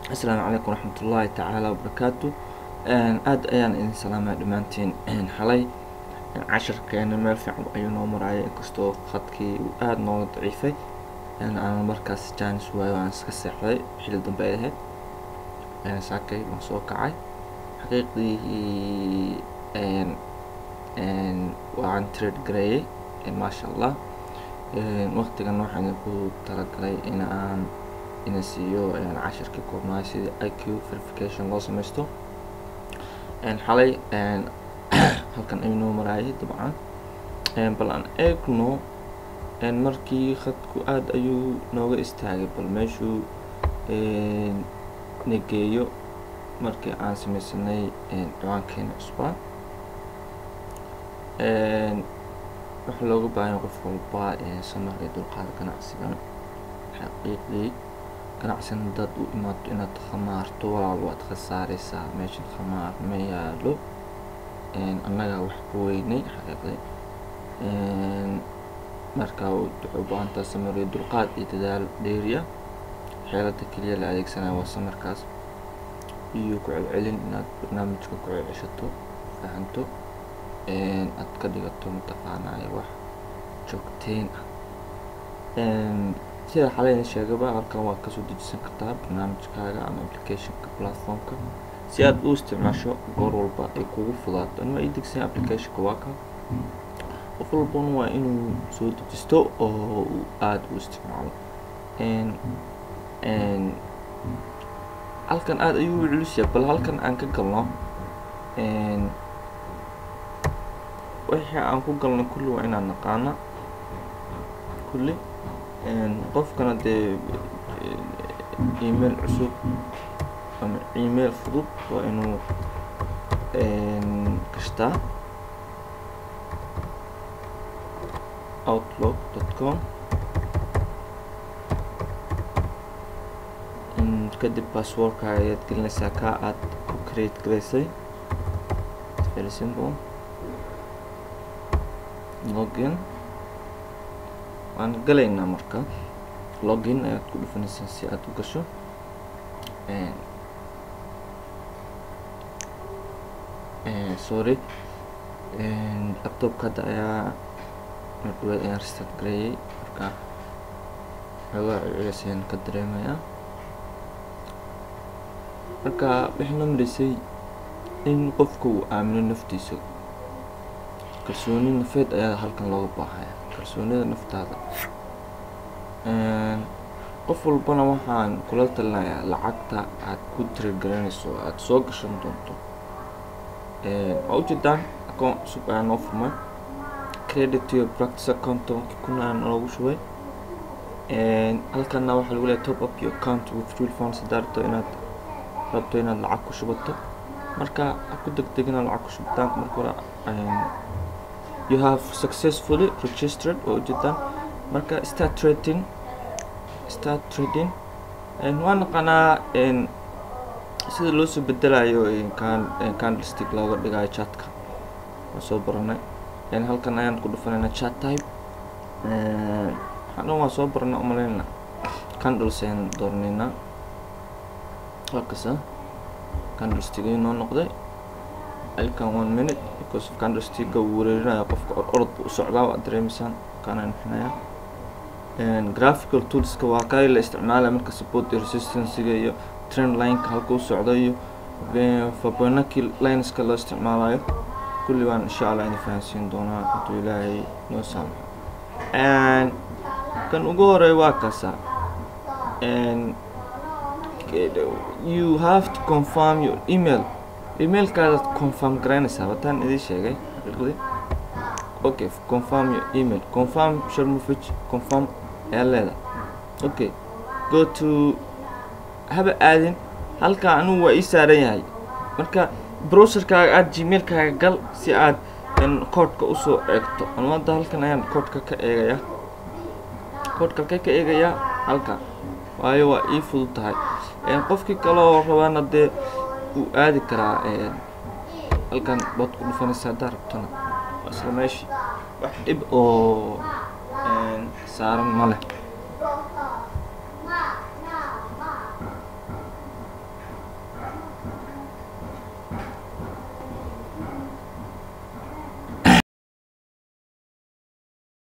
asalaamu calaykum waraxmat ullaahi tacaala wabarakaatu aada ayaan idin salaamaya dhammaantiin xalay casharkeena meel fiican ayuu noo maraya inkastoo khadkii uu aada nooga daciifay aan markaas jaanis waayo aan iska seexday xili dambe ay ahayd saakay waan soo kacay xaqiiqdii waan trade gareeyey maasha allah waqtigan waxaan idinku talagalay in aan ina siiyo cashirkii koobnaay sidii i q verification loo sameysto xalay halkan ayuu noo maraayay dabcan bal aan eegno markii khadku aada ayuu nooga istaagay bal meeshuu nageeyo markii aan sameysanay ciwaankeena cusbaa waxaa looga baahanya qof walba samarka dulqaada ganacsigan xaqiiqdii ganacsigan haddaad u imaato inaad khamaarto walaal waad khasaareysaa meeshan khamaar ma yaalo annagaa wax ku weynay xaqiiqdii marka waxay u baahan tahay samar iyo dulqaad iyo dadaal dheeriya xeelada keliya la adeegsanaya waa samarkaas iyo ku celcelin inaad barnaamijka ku celceshato fahanto aad ka dhigato mataqaanaayo wax joogteyn ah sida xalayna sheegaba halkan waad kasoo dejisan kartaa barnaamijkaaga ama applicationka platformka si aad u isticmaasho goor walba ay kugu fudaato anima ii degsan applicationka waa ka qof walbana waa inuu soo dejisto oo uu aada u isticmaalo halkan aada ayuu u culusyahay bal halkan aan ka galno wixii aan ku galno kulli waa inaan naqaana kulli qofkana dee email cusub ama email fudud waa inuu gashtaa outlook dot com kadib basswordka ayaad gelinaysaa kaa aad ku create garaysay very simple login waan galaynaa marka login ayaad ku dhufanaysaa si aad u gasho sorry laptopka hadda ayaa mardhaweed ayaan restart gareeyey marka xoogaa celcelis ayaan ka dareemayaa marka waxay noo mareysay in qofka uu aamino naftiisa kalsooni nafeed ayaa halkan looga baahaya kalsoonida naftaada qof walbana waxaan kula talinayaa lacagta aad ku tiragelinayso aada soo gashan doonto waa ujeedaan account cusub ayaa noo furmay credit to your practice account tobankii kun ayaa noogu shubay halkana waxaa lagu leeyahay top up your account with real funds haddaa rabto inaad rabto inaad lacag ku shubato marka ha ku degdegina lacag ku shubataan marka hore you have successfully registered waa ujeedaan marka start trading start trading waa naqanaa sida loo soo bedelayo candlestick looga dhigayo chatka waa soo baranay halkan ayaan ku dhufanayna chat type waxaan dhan waa soo barana umaleyna candles ayaan dooranayna halkasa candlestick ayuu noo noqday halkan one minute because of candlesticka uu wareerinaya qofka or orod u socdaa waa dareemeysaan kaanaan bixinaya graphical toolska waa kay la isticmaalaya marka support iyo resistancega iyo trend lineka halka u socdo iyo fibonacci lineska loo isticmaalayo kulli waan insha allah idin fahansiin doonaa intuu ilaahay noo saamaxo kan ugu horeeya waa kaasa you have to confirm your email emailkaadaad confirm garaynaysaa wataan idin sheegay xaqiiqdii okay confirm your email confirm sharmovich confirm ayaa leedahay okay go to haba aadin halkaa anugu waa ii saaran yahay marka browserkaaga aad gmailkaaga gal si aad koodhka usoo eegto anu hadda halkan ayaan koodhka ka eegayaa koodhka halkay ka eegayaa halka waayo waa ii fudud tahay qofkii kaloo rabaana dee uu aadi karaa halkan baad ku dhufanaysa haddaa rabtona waa isla meeshii wax dhib oo saaran ma leh